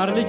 ማር ልጄ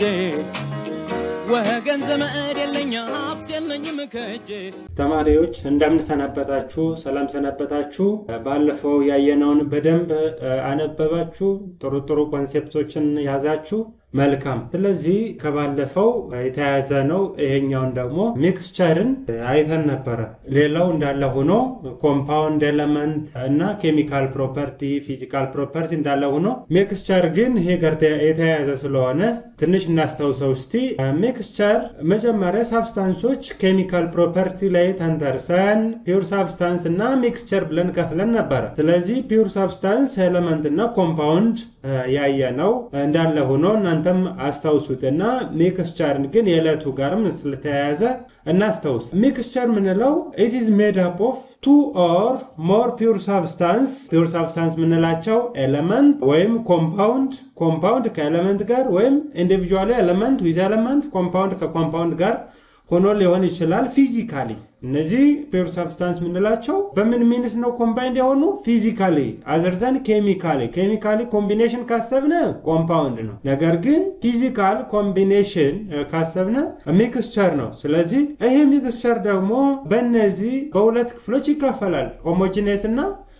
ወገን ዘመድ የለኝ ሀብት የለኝም ከእጄ ተማሪዎች እንደምን ሰነበታችሁ? ሰላም ሰነበታችሁ? ባለፈው ያየነውን በደንብ እ፣ አነበባችሁ? ጥሩ ጥሩ ኮንሴፕቶችን ያዛችሁ? መልካም። ስለዚህ ከባለፈው የተያያዘ ነው። ይሄኛውን ደግሞ ሚክስቸርን አይተን ነበረ። ሌላው እንዳለ ሆኖ ኮምፓውንድ ኤለመንት እና ኬሚካል ፕሮፐርቲ፣ ፊዚካል ፕሮፐርቲ እንዳለ ሆኖ ሚክስቸር ግን ይሄ ጋር የተያያዘ ስለሆነ ትንሽ እናስታውሰው እስቲ። ሚክስቸር መጀመሪያ ሳብስታንሶች ኬሚካል ፕሮፐርቲ ላይ ተንተርሰን ፒውር ሳብስታንስ እና ሚክስቸር ብለን ከፍለን ነበረ። ስለዚህ ፒውር ሳብስታንስ ኤለመንት እና ኮምፓውንድ ያየ ነው እንዳለ ሆኖ እናንተም አስታውሱት እና ሚክስቸርን ግን የዕለቱ ጋርም ስለተያያዘ እናስታውስ። ሚክስቸር ምንለው ኢት ኢዝ ሜድ አፕ ኦፍ ቱ ኦር ሞር ፒውር ሳብስታንስ ፒውር ሳብስታንስ ምንላቸው ኤለመንት ወይም ኮምፓውንድ ኮምፓውንድ ከኤለመንት ጋር ወይም ኢንዲቪጁዋሊ ኤለመንት ዊዝ ኤለመንት ኮምፓውንድ ከኮምፓውንድ ጋር ሆኖ ሊሆን ይችላል። ፊዚካሊ እነዚህ ፒውር ሳብስታንስ የምንላቸው በምን ሚንስ ነው ኮምባይንድ የሆኑ ፊዚካሊ አዘርዘን ኬሚካሊ ኬሚካሊ ኮምቢኔሽን ካሰብነ ኮምፓውንድ ነው። ነገር ግን ፊዚካል ኮምቢኔሽን ካሰብነ ሚክስቸር ነው። ስለዚህ ይሄ ሚክስቸር ደግሞ በእነዚህ በሁለት ክፍሎች ይከፈላል። ሆሞጂኔስ እና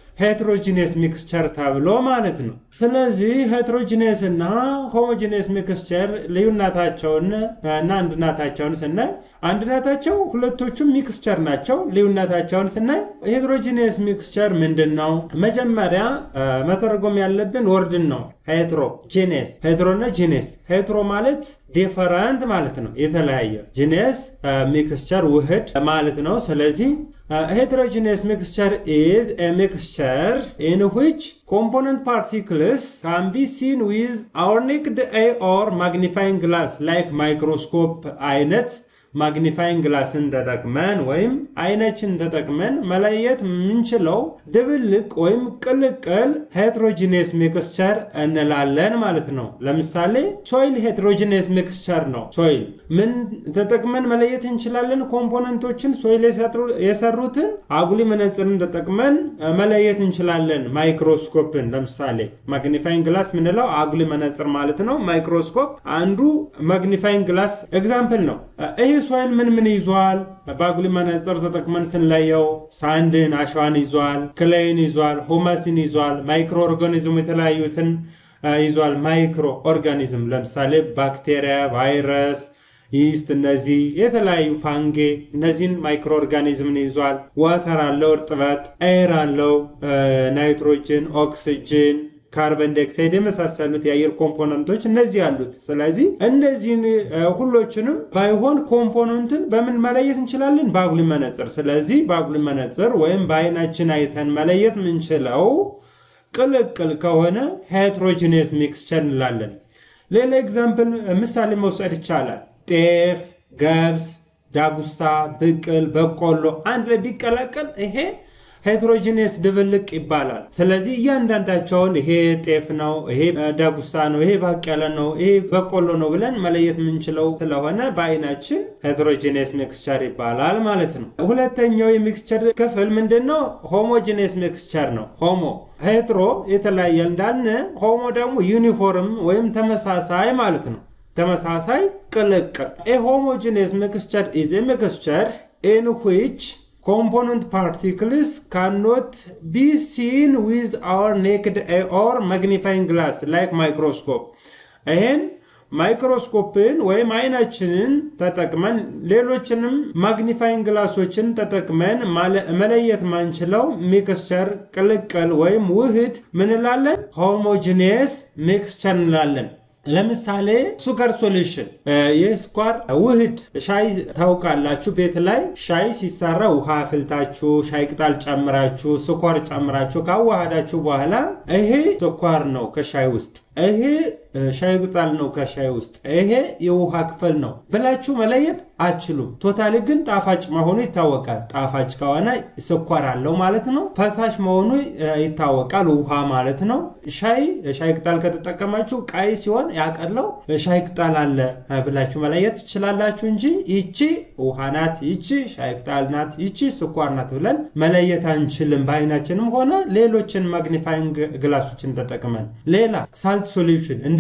ሄትሮጂኔስ ሚክስቸር ተብሎ ማለት ነው። ስለዚህ ሄትሮጂኔስ እና ሆሞጂኔስ ሚክስቸር ልዩነታቸውን እና አንድነታቸውን ስናይ አንድነታቸው ሁለቶቹም ሚክስቸር ናቸው። ልዩነታቸውን ስናይ ሄትሮጂኔስ ሚክስቸር ምንድን ነው? መጀመሪያ መተርጎም ያለብን ወርድን ነው። ሄትሮ ጂኔስ፣ ሄትሮ እና ጂኔስ። ሄትሮ ማለት ዲፈረንት ማለት ነው፣ የተለያየ። ጂኔስ ሚክስቸር ውህድ ማለት ነው። ስለዚህ heterogeneous mixture is a mixture in which component particles can be seen with our naked eye or magnifying glass like microscope አይነት ማግኒፋይንግ ግላስን ተጠቅመን ወይም አይናችን ተጠቅመን መለየት የምንችለው ድብልቅ ወይም ቅልቅል ሄትሮጂኔስ ሚክስቸር እንላለን ማለት ነው። ለምሳሌ ሶይል ሄትሮጂኔስ ሚክስቸር ነው። ሶይል ምን ተጠቅመን መለየት እንችላለን? ኮምፖነንቶችን ሶይል የሰሩትን አጉሊ መነጽርን ተጠቅመን መለየት እንችላለን። ማይክሮስኮፕን ለምሳሌ ማግኒፋይንግ ግላስ ምንለው አጉሊ መነጽር ማለት ነው። ማይክሮስኮፕ አንዱ ማግኒፋይንግ ግላስ ኤግዛምፕል ነው። ይህ ሶይል ምን ምን ይዟል? በአጉሊ መነጽር ተጠቅመን ስንለየው ሳንድን፣ አሸዋን ይዟል፣ ክሌይን ይዟል፣ ሁመስን ይዟል፣ ማይክሮ ኦርጋኒዝም የተለያዩትን ይዟል። ማይክሮ ኦርጋኒዝም ለምሳሌ ባክቴሪያ፣ ቫይረስ፣ ይስት እነዚህ የተለያዩ ፋንጌ እነዚህን ማይክሮ ኦርጋኒዝምን ይዟል። ዋተር አለው፣ እርጥበት፣ ኤር አለው፣ ናይትሮጅን፣ ኦክሲጅን ካርበን ዳይኦክሳይድ የመሳሰሉት የአየር ኮምፖነንቶች እነዚህ አሉት። ስለዚህ እነዚህን ሁሎችንም ባይሆን ኮምፖነንትን በምን መለየት እንችላለን? በአጉሊ መነጽር። ስለዚህ በአጉሊ መነጽር ወይም በአይናችን አይተን መለየት የምንችለው ቅልቅል ከሆነ ሄትሮጂኔስ ሚክስቸር እንላለን። ሌላ ኤግዛምፕል ምሳሌ መውሰድ ይቻላል። ጤፍ፣ ገብስ፣ ዳጉሳ፣ ብቅል፣ በቆሎ አንድ ላይ ቢቀላቀል ይሄ ሄትሮጂኔስ ድብልቅ ይባላል። ስለዚህ እያንዳንዳቸውን ይሄ ጤፍ ነው፣ ይሄ ዳጉሳ ነው፣ ይሄ ባቄላ ነው፣ ይሄ በቆሎ ነው ብለን መለየት የምንችለው ስለሆነ በአይናችን ሄትሮጂኔስ ሚክስቸር ይባላል ማለት ነው። ሁለተኛው የሚክስቸር ክፍል ምንድነው? ሆሞጂኔስ ሚክስቸር ነው። ሆሞ ሄትሮ የተለያየ እንዳልን፣ ሆሞ ደግሞ ዩኒፎርም ወይም ተመሳሳይ ማለት ነው። ተመሳሳይ ቅልቅል። ኤ ሆሞጂኔስ ሚክስቸር ኢዝ ኤ ሚክስቸር ኢን ዊች component particles cannot be seen with our naked eye or magnifying glass like microscope ይሄን ማይክሮስኮፕን ወይም አይናችንን ተጠቅመን ሌሎችንም ማግኒፋይንግ ግላሶችን ተጠቅመን መለየት ማንችለው ሚክስቸር ቅልቅል ወይም ውህድ ምንላለን? ሆሞጂኔስ ሚክስቸር እንላለን። ለምሳሌ ሱከር ሶሉሽን የስኳር ውህድ ሻይ ታውቃላችሁ። ቤት ላይ ሻይ ሲሰራ ውሃ አፍልታችሁ ሻይ ቅጠል ጨምራችሁ ስኳር ጨምራችሁ ካዋሃዳችሁ በኋላ ይሄ ስኳር ነው ከሻይ ውስጥ ይሄ ሻይ ቅጠል ነው ከሻይ ውስጥ ይሄ የውሃ ክፍል ነው ብላችሁ መለየት አትችሉም። ቶታሊ ግን ጣፋጭ መሆኑ ይታወቃል። ጣፋጭ ከሆነ ስኳር አለው ማለት ነው። ፈሳሽ መሆኑ ይታወቃል፣ ውሃ ማለት ነው። ሻይ ሻይ ቅጠል ከተጠቀማችሁ ቀይ ሲሆን ያቀለው ሻይ ቅጠል አለ ብላችሁ መለየት ትችላላችሁ እንጂ ይቺ ውሃ ናት፣ ይቺ ሻይ ቅጠል ናት፣ ይቺ ስኳር ናት ብለን መለየት አንችልም። በአይናችንም ሆነ ሌሎችን ማግኒፋይንግ ግላሶችን ተጠቅመን ሌላ ሳልት ሶሉሽን እንደ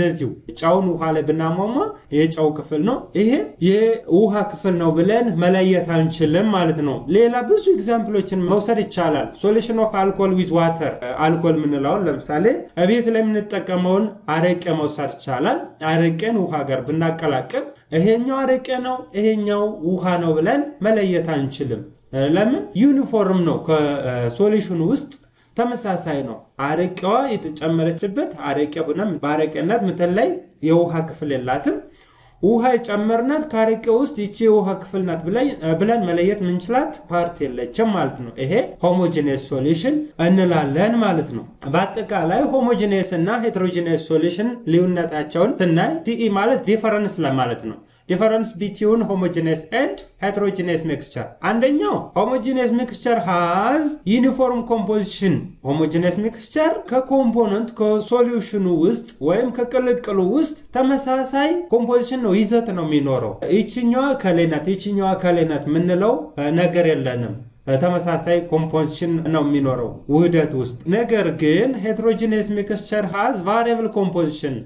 እንደዚሁ ጨውን ውሃ ላይ ብናሟሟ የጨው ክፍል ነው፣ ይሄ የውሃ ክፍል ነው ብለን መለየት አንችልም ማለት ነው። ሌላ ብዙ ኤግዛምፕሎችን መውሰድ ይቻላል። ሶሉሽን ኦፍ አልኮል ዊዝ ዋተር አልኮል የምንለውን ለምሳሌ እቤት ላይ የምንጠቀመውን አረቄ መውሰድ ይቻላል። አረቄን ውሃ ጋር ብናቀላቅል ይሄኛው አረቄ ነው፣ ይሄኛው ውሃ ነው ብለን መለየት አንችልም። ለምን? ዩኒፎርም ነው ከሶሉሽኑ ውስጥ ተመሳሳይ ነው። አረቄዋ የተጨመረችበት አረቄ ሆነ በአረቄነት ምትል ላይ የውሃ ክፍል የላትም። ውሃ የጨመርናት ከአረቄ ውስጥ ይቺ የውሃ ክፍል ናት ብለን መለየት ምንችላት ፓርት የለችም ማለት ነው። ይሄ ሆሞጂኔስ ሶሉሽን እንላለን ማለት ነው። በአጠቃላይ ሆሞጂኔስ እና ሄትሮጂኔስ ሶሉሽን ልዩነታቸውን ስናይ ዲኢ ማለት ዲፈረንስ ለማለት ነው። ዲፈረንስ ቢትዊን ሆሞጂነስ ኤንድ ሄትሮጂነስ ሚክስቸር አንደኛው ሆሞጂነስ ሚክስቸር ሃዝ ዩኒፎርም ኮምፖዚሽን ሆሞጂነስ ሚክስቸር ከኮምፖነንት ከሶሉሽኑ ውስጥ ወይም ከቅልቅሉ ውስጥ ተመሳሳይ ኮምፖዚሽን ነው ይዘት ነው የሚኖረው ይችኛዋ ከሌናት ይችኛዋ ከሌናት የምንለው ነገር የለንም ተመሳሳይ ኮምፖዚሽን ነው የሚኖረው ውህደት ውስጥ። ነገር ግን ሄትሮጂነስ ሚክስቸር ሃዝ ቫሪያብል ኮምፖዚሽን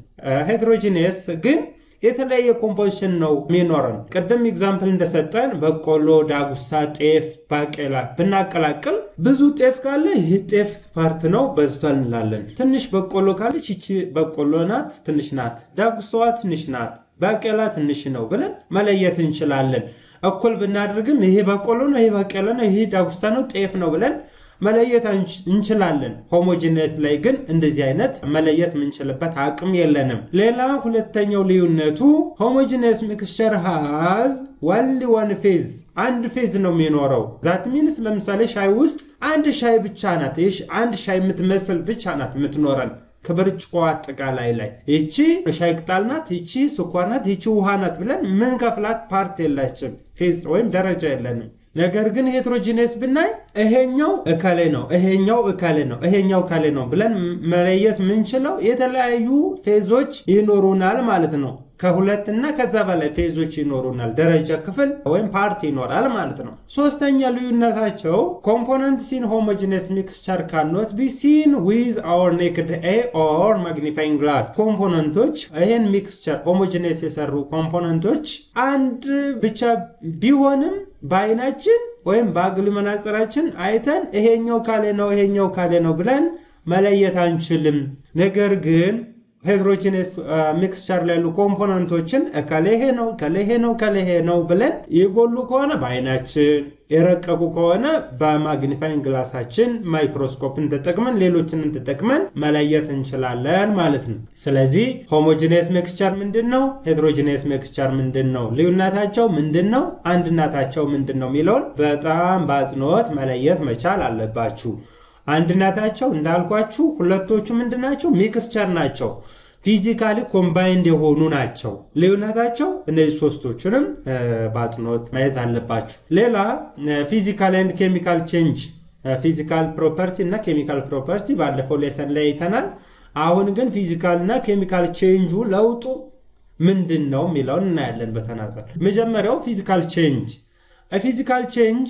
ሄትሮጂነስ ግን የተለያየ ኮምፖዚሽን ነው የሚኖረን። ቅድም ኤግዛምፕል እንደሰጠን በቆሎ፣ ዳጉሳ፣ ጤፍ፣ ባቄላ ብናቀላቅል ብዙ ጤፍ ካለ ይህ ጤፍ ፓርት ነው በዝቷል እንላለን። ትንሽ በቆሎ ካለች ይቺ በቆሎ ናት፣ ትንሽ ናት። ዳጉሳዋ ትንሽ ናት፣ ባቄላ ትንሽ ነው ብለን መለየት እንችላለን። እኩል ብናደርግም ይሄ በቆሎ ነው፣ ይሄ ባቄላ ነው፣ ይሄ ዳጉሳ ነው፣ ጤፍ ነው ብለን መለየት እንችላለን። ሆሞጂኔስ ላይ ግን እንደዚህ አይነት መለየት የምንችልበት አቅም የለንም። ሌላ ሁለተኛው ልዩነቱ ሆሞጂኔስ ሚክስቸር ሃዝ ዋንሊ ዋን ፌዝ አንድ ፌዝ ነው የሚኖረው። ዛት ሚንስ ለምሳሌ ሻይ ውስጥ አንድ ሻይ ብቻ ናት፣ አንድ ሻይ የምትመስል ብቻ ናት የምትኖረን ከብርጭቆ አጠቃላይ ላይ ይቺ ሻይ ቅጠል ናት፣ ይቺ ስኳር ናት፣ ይቺ ውሃ ናት ብለን ምን ከፍላት ፓርት የላችም፣ ፌዝ ወይም ደረጃ የለንም። ነገር ግን ሄትሮጂኔስ ብናይ ይሄኛው እከሌ ነው፣ ይሄኛው እከሌ ነው፣ ይሄኛው እከሌ ነው ብለን መለየት የምንችለው የተለያዩ ፌዞች ይኖሩናል ማለት ነው። ከሁለት እና ከዛ በላይ ፌዞች ይኖሩናል። ደረጃ ክፍል ወይም ፓርት ይኖራል ማለት ነው። ሶስተኛ ልዩነታቸው ኮምፖነንት ሲን ሆሞጂነስ ሚክስቸር ካኖት ቢ ሲን ዊዝ አወር ኔክድ ኤ ኦር ማግኒፋይንግ ግላስ። ኮምፖነንቶች ይሄን ሚክስቸር ሆሞጂነስ የሰሩ ኮምፖነንቶች አንድ ብቻ ቢሆንም በአይናችን ወይም በአግሊ መነጽራችን አይተን ይሄኛው ካሌ ነው ይሄኛው ካሌ ነው ብለን መለየት አንችልም። ነገር ግን ሄትሮጂነስ ሚክስቸር ላይ ያሉ ኮምፖነንቶችን እከሌ ይሄ ነው እከሌ ይሄ ነው እከሌ ይሄ ነው ብለን የጎሉ ከሆነ በአይናችን የረቀቁ ከሆነ በማግኒፋይንግ ግላሳችን ማይክሮስኮፕን ተጠቅመን ሌሎችንም ተጠቅመን መለየት እንችላለን ማለት ነው። ስለዚህ ሆሞጂነስ ሚክስቸር ምንድን ነው? ሄትሮጂነስ ሚክስቸር ምንድን ነው? ልዩነታቸው ምንድን ነው? አንድነታቸው ምንድን ነው የሚለውን በጣም በአጽንኦት መለየት መቻል አለባችሁ። አንድነታቸው እንዳልኳችሁ ሁለቶቹ ምንድናቸው? ሚክስቸር ናቸው። ፊዚካሊ ኮምባይንድ የሆኑ ናቸው። ልዩነታቸው እነዚህ ሶስቶቹንም በአጽንኦት ማየት አለባችሁ። ሌላ ፊዚካል ኤንድ ኬሚካል ቼንጅ፣ ፊዚካል ፕሮፐርቲ እና ኬሚካል ፕሮፐርቲ ባለፈው ሌሰን ላይ አይተናል። አሁን ግን ፊዚካል እና ኬሚካል ቼንጁ ለውጡ ምንድን ነው የሚለውን እናያለን በተናጠል። መጀመሪያው ፊዚካል ቼንጅ ፊዚካል ቼንጅ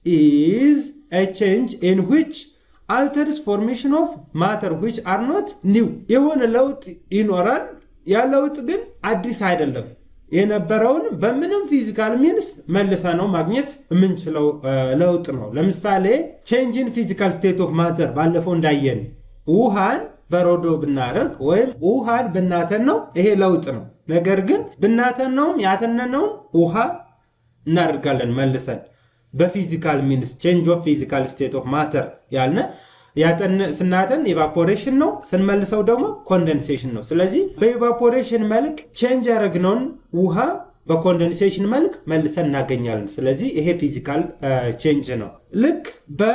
ኢዝ a change in which alters formation of matter which are not new የሆነ ለውጥ ይኖራል። ያ ለውጥ ግን አዲስ አይደለም። የነበረውን በምንም ፊዚካል ሚንስ መልሰ ነው ማግኘት የምንችለው ለውጥ ነው። ለምሳሌ ቼንጅ ኢን ፊዚካል ስቴት ኦፍ ማተር ባለፈው እንዳየን ውሃን በረዶ ብናደርግ ወይም ውሃን ብናተን ነው ይሄ ለውጥ ነው። ነገር ግን ብናተነውም ያተነነውም ውሃ እናደርጋለን መልሰን በፊዚካል ሚንስ ቼንጅ ኦፍ ፊዚካል ስቴት ኦፍ ማተር ያልነ ያጠን ስናጠን ኢቫፖሬሽን ነው፣ ስንመልሰው ደግሞ ኮንደንሴሽን ነው። ስለዚህ በኢቫፖሬሽን መልክ ቼንጅ ያደረግነውን ውሃ በኮንደንሴሽን መልክ መልሰን እናገኛለን። ስለዚህ ይሄ ፊዚካል ቼንጅ ነው። ልክ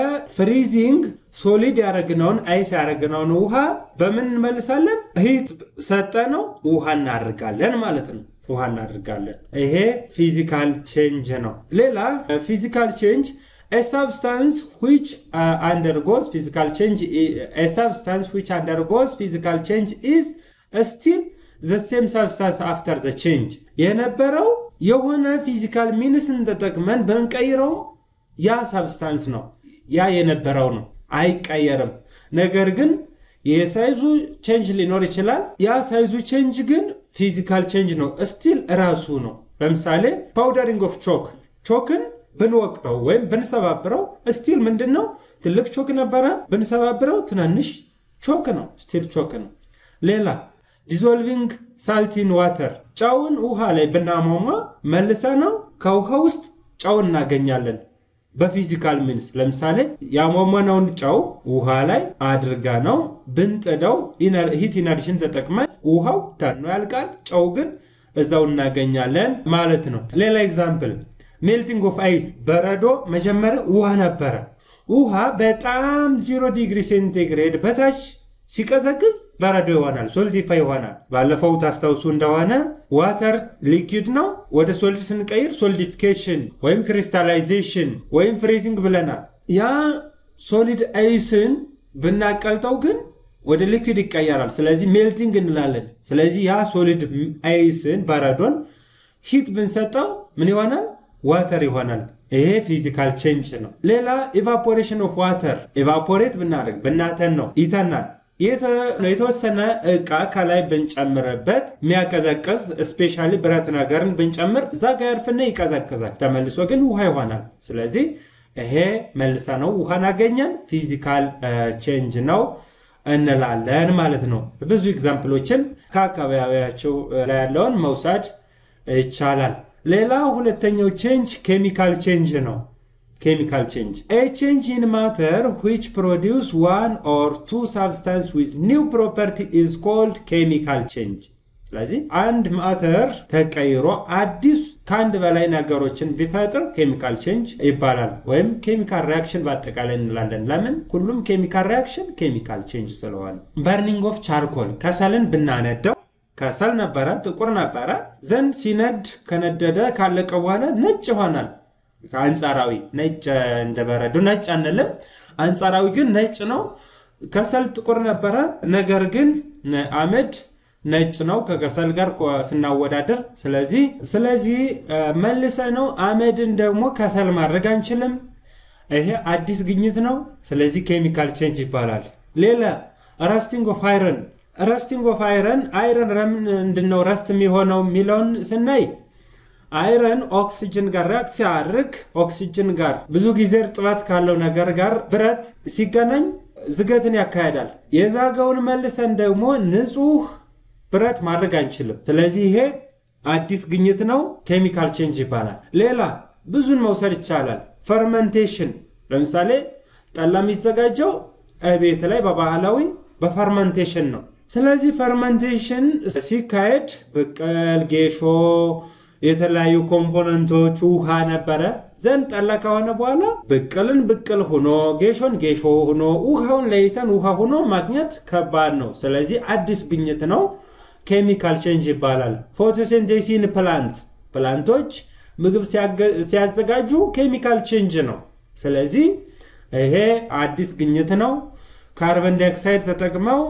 በፍሪዚንግ ሶሊድ ያደረግነውን አይስ ያደረግነውን ውሃ በምን እንመልሳለን? ሂት ሰጠነው ውሃ እናደርጋለን ማለት ነው። ውሃ እናደርጋለን። ይሄ ፊዚካል ቼንጅ ነው። ሌላ ፊዚካል ቼንጅ a substance which uh, undergoes physical change a substance which undergoes physical change is still the same substance after the change የነበረው የሆነ ፊዚካል ሚንስን ተጠቅመን ብንቀይረው ያ ሰብስታንስ ነው ያ የነበረው ነው አይቀየርም ነገር ግን የሳይዙ ቼንጅ ሊኖር ይችላል። ያ ሳይዙ ቼንጅ ግን ፊዚካል ቼንጅ ነው፣ ስቲል እራሱ ነው። ለምሳሌ ፓውደሪንግ ኦፍ ቾክ ቾክን ብንወቅጠው ወይም ብንሰባብረው ስቲል ምንድን ነው? ትልቅ ቾክ ነበረ፣ ብንሰባብረው ትናንሽ ቾክ ነው፣ ስቲል ቾክ ነው። ሌላ ዲዞልቪንግ ሳልቲን ዋተር ጨውን ውሃ ላይ ብናሟሟ መልሰ ነው ከውሃ ውስጥ ጨው እናገኛለን በፊዚካል ሚንስ ለምሳሌ ያሟሟነውን ጨው ውሃ ላይ አድርጋ ነው ብንጥደው ሂት ኢነርጂን ተጠቅመን ውሃው ተኖ ያልቃል፣ ጨው ግን እዛው እናገኛለን ማለት ነው። ሌላ ኤግዛምፕል ሜልቲንግ ኦፍ አይስ በረዶ መጀመሪያ ውሃ ነበረ። ውሃ በጣም ዚሮ ዲግሪ ሴንቲግሬድ በታች ሲቀዘቅዝ በረዶ ይሆናል፣ ሶልዲፋይ ይሆናል። ባለፈው ታስታውሱ እንደሆነ ዋተር ሊኪድ ነው፣ ወደ ሶሊድ ስንቀይር ሶሊዲፊኬሽን ወይም ክሪስታላይዜሽን ወይም ፍሬዚንግ ብለናል። ያ ሶሊድ አይስን ብናቀልጠው ግን ወደ ሊኪድ ይቀየራል። ስለዚህ ሜልቲንግ እንላለን። ስለዚህ ያ ሶሊድ አይስን በረዶን ሂት ብንሰጠው ምን ይሆናል? ዋተር ይሆናል። ይሄ ፊዚካል ቼንጅ ነው። ሌላ ኢቫፖሬሽን ኦፍ ዋተር ኢቫፖሬት ብናደርግ ብናተን ነው ይተናል። የተወሰነ እቃ ከላይ ብንጨምርበት የሚያቀዘቅዝ ስፔሻሊ ብረት ነገርን ብንጨምር እዛ ጋ ያርፍና ይቀዘቅዛል። ተመልሶ ግን ውሃ ይሆናል። ስለዚህ ይሄ መልሰ ነው ውሃን አገኘን ፊዚካል ቼንጅ ነው እንላለን ማለት ነው። ብዙ ኤግዛምፕሎችን ከአካባቢያቸው ላይ ያለውን መውሰድ ይቻላል። ሌላ ሁለተኛው ቼንጅ ኬሚካል ቼንጅ ነው። ኬሚካል ቼንጅ ኤ ቼንጅ ኢን ማተር ዊች ፕሮዲውስ ዋን ኦር ቱ ሳብስታንስ ዊዝ ኒው ፕሮፐርቲ ኢዝ ኮልድ ኬሚካል ቼንጅ። ስለዚህ አንድ ማተር ተቀይሮ አዲስ ከአንድ በላይ ነገሮችን ቢፈጥር ኬሚካል ቼንጅ ይባላል። ወይም ኬሚካል ሪያክሽን በአጠቃላይ እንላለን። ለምን? ሁሉም ኬሚካል ሪያክሽን ኬሚካል ቼንጅ ስለሆነ። በርኒንግ ኦፍ ቻርኮል ከሰልን ብናነደው ከሰል ነበረ፣ ጥቁር ነበረ። ዘንድ ሲነድ ከነደደ ካለቀ በኋላ ነጭ ይሆናል። አንጻራዊ ነጭ እንደ በረዶ ነጭ አንልም። አንጻራዊ ግን ነጭ ነው። ከሰል ጥቁር ነበረ፣ ነገር ግን አመድ ነጭ ነው ከከሰል ጋር ስናወዳደር። ስለዚህ ስለዚህ መልሰ ነው አመድን ደግሞ ከሰል ማድረግ አንችልም። ይሄ አዲስ ግኝት ነው። ስለዚህ ኬሚካል ቼንጅ ይባላል። ሌላ ረስቲንግ ኦፍ አይረን ረስቲንግ ኦፍ አይረን አይረን ለምንድን ነው ረስት የሚሆነው የሚለውን ስናይ አይረን ኦክሲጅን ጋር ሪአክት ሲያደርግ ኦክሲጅን ጋር ብዙ ጊዜ እርጥበት ካለው ነገር ጋር ብረት ሲገናኝ ዝገትን ያካሄዳል። የዛገውን መልሰን ደግሞ ንጹህ ብረት ማድረግ አንችልም። ስለዚህ ይሄ አዲስ ግኝት ነው፣ ኬሚካል ቼንጅ ይባላል። ሌላ ብዙን መውሰድ ይቻላል። ፈርመንቴሽን ለምሳሌ ጠላ የሚዘጋጀው ቤት ላይ በባህላዊ በፈርመንቴሽን ነው። ስለዚህ ፈርመንቴሽን ሲካሄድ ብቅል፣ ጌሾ፣ የተለያዩ ኮምፖነንቶች ውሃ ነበረ ዘንድ ጠላ ከሆነ በኋላ ብቅልን ብቅል ሆኖ ጌሾን ጌሾ ሆኖ ውሃውን ለይተን ውሃ ሆኖ ማግኘት ከባድ ነው። ስለዚህ አዲስ ግኝት ነው፣ ኬሚካል ቼንጅ ይባላል። ፎቶሲንቴሲን ፕላንት ፕላንቶች ምግብ ሲያዘጋጁ ኬሚካል ቼንጅ ነው። ስለዚህ ይሄ አዲስ ግኝት ነው። ካርበን ዳይኦክሳይድ ተጠቅመው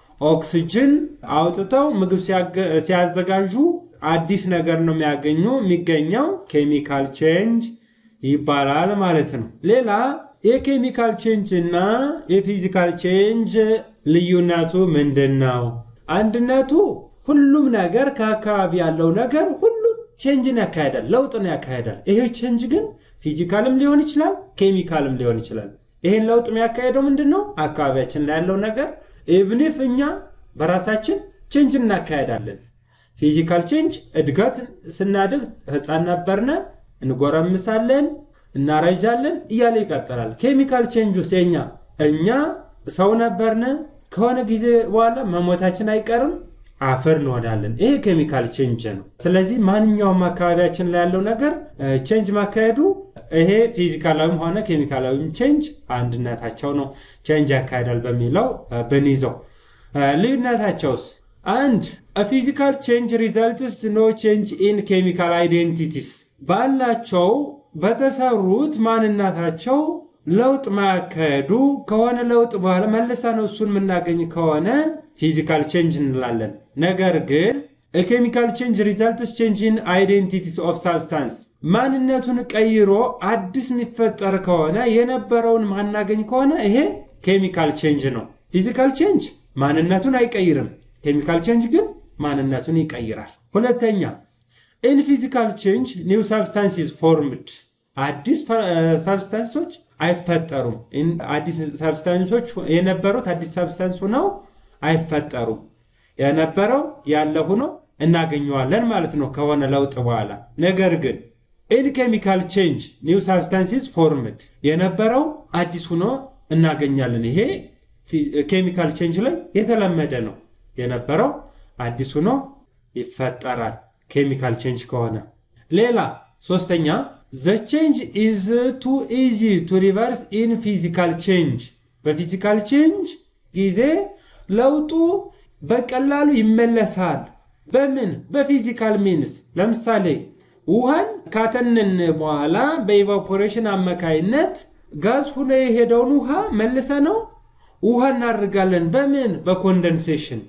ኦክሲጅን አውጥተው ምግብ ሲያዘጋጁ አዲስ ነገር ነው የሚያገኙ የሚገኘው ኬሚካል ቼንጅ ይባላል ማለት ነው። ሌላ የኬሚካል ቼንጅ እና የፊዚካል ቼንጅ ልዩነቱ ምንድን ነው? አንድነቱ ሁሉም ነገር ከአካባቢ ያለው ነገር ሁሉም ቼንጅን ያካሄዳል፣ ለውጥን ያካሄዳል። ይሄ ቼንጅ ግን ፊዚካልም ሊሆን ይችላል፣ ኬሚካልም ሊሆን ይችላል። ይሄን ለውጥ የሚያካሄደው ምንድን ነው? አካባቢያችን ላይ ያለው ነገር ኢቭኒፍ እኛ በራሳችን ቼንጅ እናካሄዳለን። ፊዚካል ቼንጅ እድገት ስናድግ ህፃን ነበርነ እንጎረምሳለን፣ እናረጃለን እያለ ይቀጥላል። ኬሚካል ቼንጅ ውስጥ የኛ እኛ ሰው ነበርነ ከሆነ ጊዜ በኋላ መሞታችን አይቀርም አፈር እንሆናለን። ይሄ ኬሚካል ቼንጅ ነው። ስለዚህ ማንኛውም አካባቢያችን ላይ ያለው ነገር ቼንጅ ማካሄዱ ይሄ ፊዚካላዊም ሆነ ኬሚካላዊም ቼንጅ አንድነታቸው ነው ቼንጅ ያካሄዳል በሚለው ብንይዘው ልዩነታቸውስ አንድ ፊዚካል ቼንጅ ሪዘልትስ ኖ ቼንጅ ኢን ኬሚካል አይዴንቲቲስ ባላቸው በተሰሩት ማንነታቸው ለውጥ ማያካሄዱ ከሆነ ለውጥ በኋላ መልሳ ነው እሱን የምናገኝ ከሆነ ፊዚካል ቼንጅ እንላለን። ነገር ግን ኬሚካል ቼንጅ ሪዘልትስ ቼንጅ ኢን አይዴንቲቲስ ኦፍ ሳብስታንስ ማንነቱን ቀይሮ አዲስ የሚፈጠር ከሆነ የነበረውን ማናገኝ ከሆነ ይሄ ኬሚካል ቼንጅ ነው። ፊዚካል ቼንጅ ማንነቱን አይቀይርም። ኬሚካል ቼንጅ ግን ማንነቱን ይቀይራል። ሁለተኛ ኢን ፊዚካል ቼንጅ ኒው ሳብስታንሲስ ፎርምድ አዲስ ሳብስታንሶች አይፈጠሩም። አዲስ ሳብስታንሶች የነበሩት አዲስ ሳብስታንስ ሆነው አይፈጠሩም። የነበረው ያለ ሆኖ እናገኘዋለን ማለት ነው ከሆነ ለውጥ በኋላ። ነገር ግን ኢን ኬሚካል ቼንጅ ኒው ሳብስታንሲስ ፎርምድ የነበረው አዲስ ሆኖ እናገኛለን። ይሄ ኬሚካል ቼንጅ ላይ የተለመደ ነው። የነበረው አዲስ ሆኖ ይፈጠራል ኬሚካል ቼንጅ ከሆነ። ሌላ ሶስተኛ ዘ ቼንጅ ኢዝ ቱ ኢዚ ቱ ሪቨርስ ኢን ፊዚካል ቼንጅ በፊዚካል ቼንጅ ጊዜ ለውጡ በቀላሉ ይመለሳል። በምን በፊዚካል ሚንስ ለምሳሌ ውሃን ካተንን በኋላ በኢቫፖሬሽን አማካይነት ጋዝ ሆኖ የሄደውን ውሃ መልሰ ነው ውሃ እናደርጋለን። በምን በኮንደንሴሽን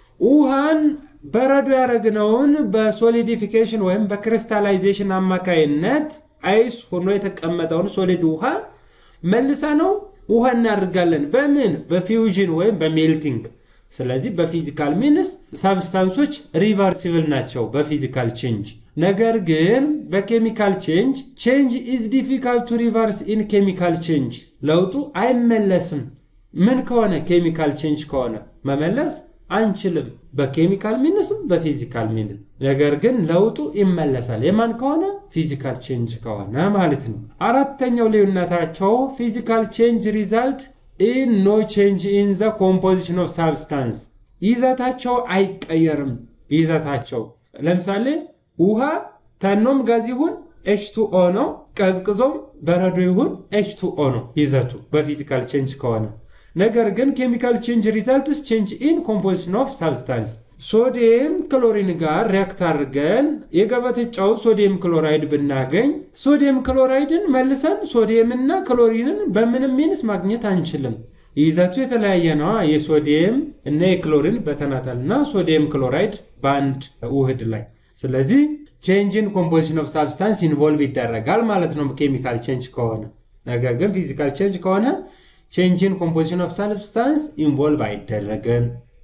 ውሃን በረዶ ያደረግነውን በሶሊዲፊኬሽን ወይም በክሪስታላይዜሽን አማካይነት አይስ ሆኖ የተቀመጠውን ሶሊድ ውሃ መልሰ ነው ውሃ እናደርጋለን። በምን በፊውዥን ወይም በሜልቲንግ። ስለዚህ በፊዚካል ሚንስ ሳብስታንሶች ሪቨርሲብል ናቸው በፊዚካል ቼንጅ። ነገር ግን በኬሚካል ቼንጅ ቼንጅ ኢዝ ዲፊካልት ቱ ሪቨርስ ኢን ኬሚካል ቼንጅ ለውጡ አይመለስም። ምን ከሆነ ኬሚካል ቼንጅ ከሆነ መመለስ አንችልም። በኬሚካል ሚንስም በፊዚካል ሚንስ ነገር ግን ለውጡ ይመለሳል። የማን ከሆነ ፊዚካል ቼንጅ ከሆነ ማለት ነው። አራተኛው ልዩነታቸው ፊዚካል ቼንጅ ሪዛልት ኢን ኖ ቼንጅ ኢን ዘ ኮምፖዚሽን ኦፍ ሳብስታንስ ይዘታቸው አይቀየርም። ይዘታቸው ለምሳሌ ውሃ ተኖም ጋዝ ይሁን ኤች ቱ ኦ ነው። ቀዝቅዞም በረዶ ይሁን ኤች ቱ ኦ ነው ይዘቱ በፊዚካል ቼንጅ ከሆነ ነገር ግን ኬሚካል ቼንጅ ሪዛልትስ ቼንጅ ኢን ኮምፖዚሽን ኦፍ ሳብስታንስ ሶዲየም ክሎሪን ጋር ሪያክት አድርገን የገበተ ጨው ሶዲየም ክሎራይድ ብናገኝ ሶዲየም ክሎራይድን መልሰን ሶዲየም እና ክሎሪንን በምንም ሚንስ ማግኘት አንችልም። ይዘቱ የተለያየ ነው። የሶዲየም እና የክሎሪን በተናጠል እና ሶዲየም ክሎራይድ በአንድ ውህድ ላይ። ስለዚህ ቼንጅን ኮምፖዚሽን ኦፍ ሳብስታንስ ኢንቮልቭ ይደረጋል ማለት ነው ኬሚካል ቼንጅ ከሆነ። ነገር ግን ፊዚካል ቼንጅ ከሆነ ቼንጅን ኮምፖዚሽን ኦፍ ሳብስታንስ ኢንቮልቭ አይደረግም።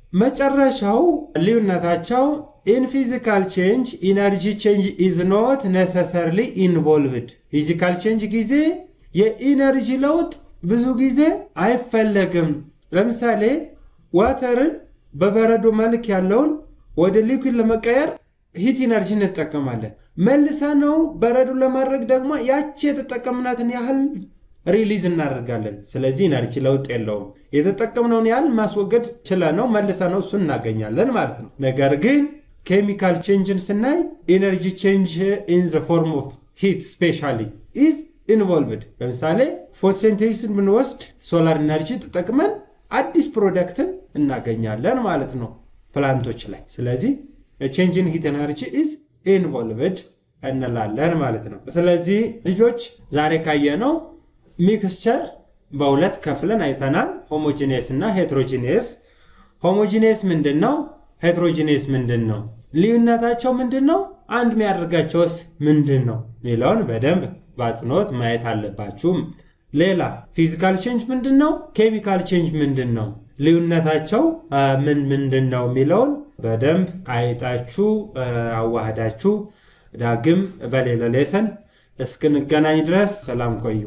መጨረሻው ልዩነታቸው ኢን ፊዚካል ቼንጅ ኢነርጂ ቼንጅ ኢዝ ኖት ነሰሰርሊ ኢንቮልቭድ። ፊዚካል ቼንጅ ጊዜ የኢነርጂ ለውጥ ብዙ ጊዜ አይፈለግም። ለምሳሌ ዋተርን በበረዶ መልክ ያለውን ወደ ሊኩዊድ ለመቀየር ሂት ኢነርጂ እንጠቀማለን። መልሰ ነው በረዶ ለማድረግ ደግሞ ያቺ የተጠቀምናትን ያህል ሪሊዝ እናደርጋለን። ስለዚህ ኢነርጂ ለውጥ የለውም። የተጠቀምነውን ያህል ማስወገድ ችለነው መልሰ ነው እሱን እናገኛለን ማለት ነው። ነገር ግን ኬሚካል ቼንጅን ስናይ ኢነርጂ ቼንጅ ኢን ዘ ፎርም ኦፍ ሂት ስፔሻሊ ኢዝ ኢንቮልቭድ። ለምሳሌ ፎቶሲንቴሲስን ብንወስድ ሶላር ኢነርጂ ተጠቅመን አዲስ ፕሮዳክትን እናገኛለን ማለት ነው ፕላንቶች ላይ። ስለዚህ ቼንጅን ሂት ኤነርጂ ኢዝ ኢንቮልቭድ እንላለን ማለት ነው። ስለዚህ ልጆች ዛሬ ካየነው ሚክስቸር በሁለት ከፍለን አይተናል። ሆሞጂኔስ እና ሄትሮጂኔስ። ሆሞጂኔስ ምንድን ነው? ሄትሮጂኔስ ምንድን ነው? ልዩነታቸው ምንድን ነው? አንድ የሚያደርጋቸውስ ምንድን ነው የሚለውን በደንብ በአጽንኦት ማየት አለባችሁ። ሌላ ፊዚካል ቼንጅ ምንድን ነው? ኬሚካል ቼንጅ ምንድን ነው? ልዩነታቸው ምን ምንድን ነው የሚለውን በደንብ አይጣችሁ አዋህዳችሁ ዳግም በሌላ ሌሰን እስክንገናኝ ድረስ ሰላም ቆዩ።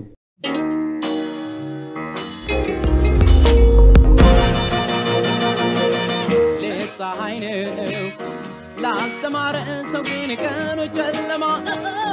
ፀሐይ ነው ላልተማረ ሰው ግን ቀኑ ጨለማ